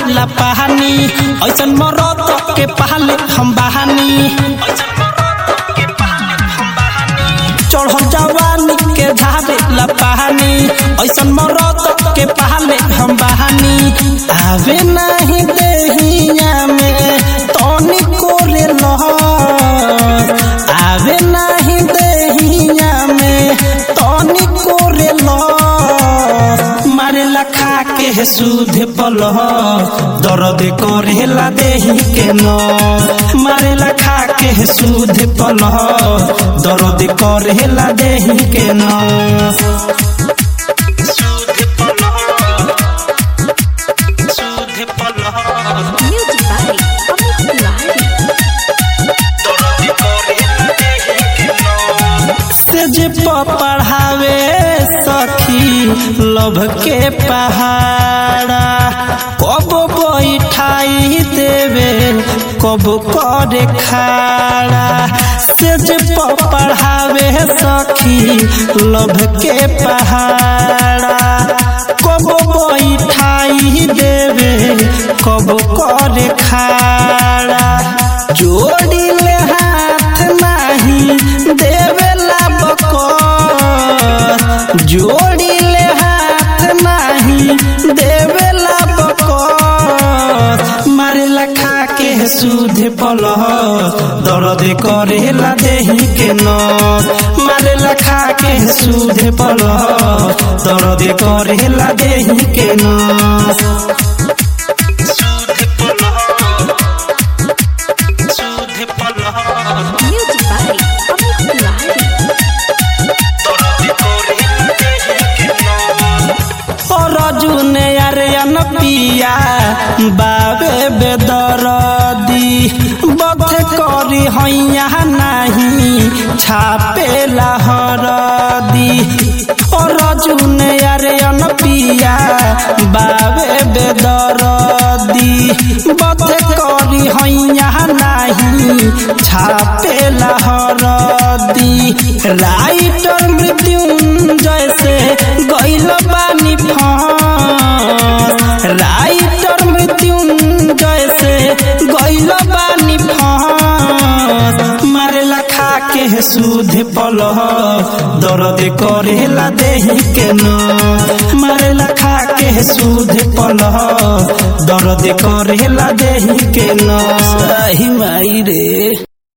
ला पहानी ऐसन मरद के पहले हम बहानी चढ़ल जवानी के झारे ला पहानी ऐसन मरद के पहले हम बहानी आवे नहीं देहिया में तनी कोरे लह आवे नहीं देहिया में तनी कोरे लह मारे लखा के सूद पल दर्द करेला देही के न मारे लखा के सूद पल दर्द करेला देही के न Music by Amit Tiwari. से जे पढ़ावे सखी लभ के पहाड़ा कब बैठाई देवे कब करे खाड़ा से जे पढ़ावे सखी लभ के पहाड़ा कब बैठाई देवे कब करे खाड़ा जोड़ी ले हाथ नाही देवेला बकस जोड़ी ले हाथ नाही देवेला बकस मारे लखा के सूद पल दर्द करेला देही के न मारे लखा के सूद पल दर्द करेला देही के न Music by Amit Tiwari. रजुन अरयन पिया बाबे बेदरदी बध करी हैया नहीं छापे लहरदी रजुन अरयन पिया बाबे बेदरदी बध करी हैया नहीं छापे लहरदी राइटर मृत्युंजय से गैल बानी फांस राइटर मृत्युंजय से गैल बानी फांस मारे लखा के सूद पल दर्द करेला देही के न मारे लखा के सूद पल दर्द करेला देही के न सही माई रे